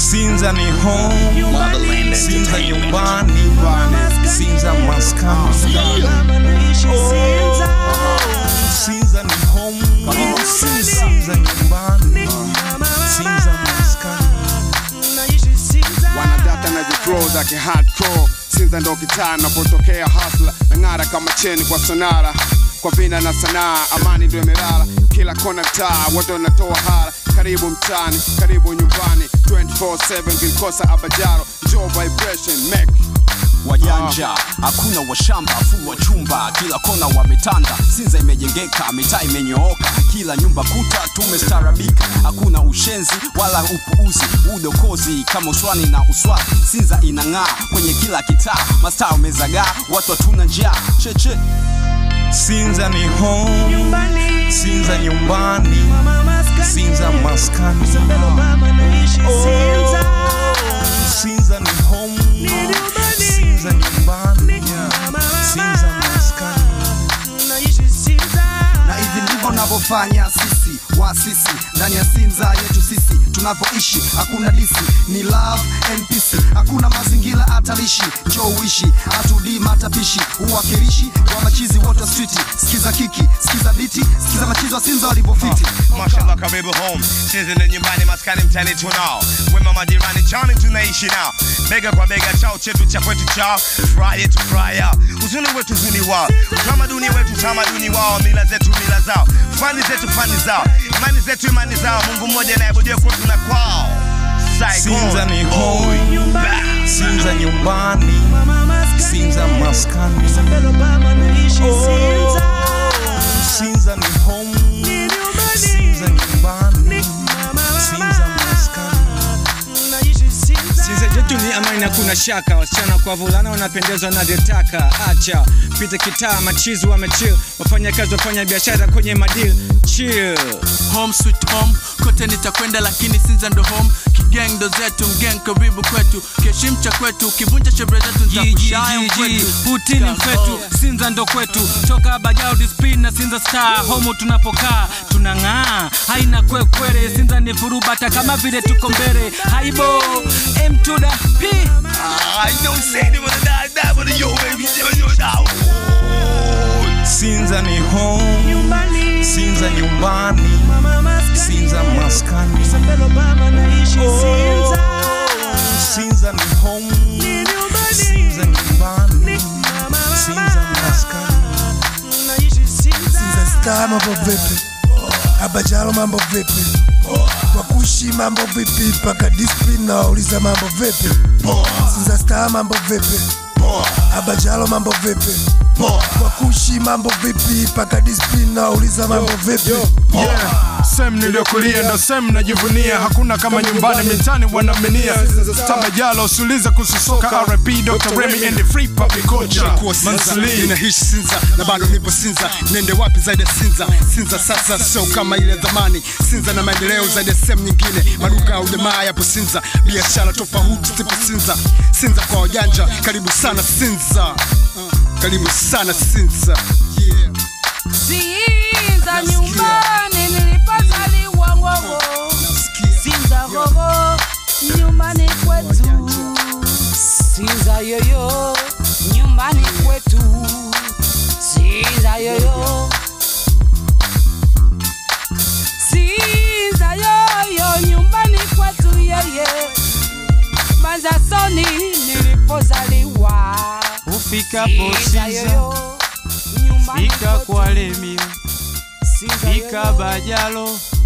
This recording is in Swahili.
Sinza ni home, Motherland Sinza Entertainment. nyumbani, Sinza maskani. Sinza ni home, Sinza nyumbani, Sinza maskani. wanadata na ziflow za kihardcore sinza ndo kitaa napotokea hasla na ng'ara kama cheni kwa sonara kwa vina na sanaa amani ndo imelala kila kona taa watu wanatoa hara karibu mtaani karibu nyumbani 24/7 kilikosa abajaro jo vibration make wajanja hakuna washamba fu wa chumba kila kona wametanda sinza imejengeka mitaa imenyooka kila nyumba kuta tumestarabika hakuna ushenzi wala upuuzi udokozi kama uswani na uswazi sinza inang'aa kwenye kila kitaa mastaa umezagaa watu hatuna njaa cheche Sinza ni home, Sinza nyumbani, Sinza maskani. Sinza ni home, Sinza nyumbani, Sinza maskani. na hivi ndivyo navyofanya sisi waasisi ndani ya sinza yetu sisi tunavyoishi hakuna disi ni love and peace hakuna mazingira hatarishi njoo uishi hatudii matapishi uwakilishi wa machizi wote wa street sikiza kiki sikiza biti sikiza machizi wa sinza walivyofiti Mashallah karibu home Sinza ni nyumbani maskani mtani tunao Wema majirani chani tunaishi nao Bega kwa bega chao chetu cha kwetu chao Furaha yetu furaha yao Uzuni wetu uzuni wao Utamaduni wetu utamaduni wao Mila zetu mila zao Fani zetu fani zao Imani zetu imani zao Mungu mmoja anayeabudiwa kwetu na kwao Saigon. Sinza ni home, Oi, bah. Sinza nyumbani, Sinza maskani. Sinza ni home, Sinza nyumbani, Sinza maskani. Sinza yetu ni amani, hakuna shaka. Wasichana kwa vulana wanapendezwa navyotaka. Acha pita kitaa, machizi wamechill, wafanya kazi, wafanya biashara kwenye madil chill. home sweet home kote nitakwenda lakini sinza ndo home kigeng ndo zetu mgeng karibu kwetu kiheshimu cha kwetu ukivunja sherehe zetu nitakushaya mkwetu Putini mfetu, Sinza ndo kwetu, toka Bajao Dispin na Sinza Star, homo tunapokaa tunang'aa, haina kwekwere. Sinza ni furubata kama vile tuko mbele, haibo M to the P. I know say they wanna die, die, but yo, baby, yo, yo, now. Sinza ni home, Sinza nyumbani, Sinza maskani. Sinza ni home, Sinza nyumbani, Sinza maskani. Sinza Star mambo vipi? Abajalo mambo vipi? Wakushi mambo vipi? Paka discipline na wauliza mambo vipi? Sinza Star mambo vipi? Abajalo mambo vipi? Wakushi mambo vipi? Paka discipline na wauliza mambo vipi? Yeah. Sem niliyokulia ndo sem najivunia, hakuna kama nyumbani mitani wanaminia. Tabajalo usiulize kususoka, RP Dr. Remy and the free puppy culture. Mansali ninaishi sinza na bado nipo sinza nende wapi zaidi ya sinza sinza sasa sio kama ile zamani sinza na maendeleo zaidi ya sehemu nyingine maduka ya ujamaa yapo sinza biashara tofauti zipo sinza sinza kwa wajanja karibu sana sinza uh, karibu sana sinza yeah. Sinza nyumbani nilipozaliwa ngogo, Sinza gogo nyumbani kwetu, Sinza yoyo nyumbani kwetu, Sinza yoyo Sinza yoyo nyumbani kwetu yeye, Manzasoni nilipozaliwa, Ufikapo Sinza Sinza, yoyo nyumbani fika kwetu. kwa Lemio, Sinza fika yoyo. Bajalo,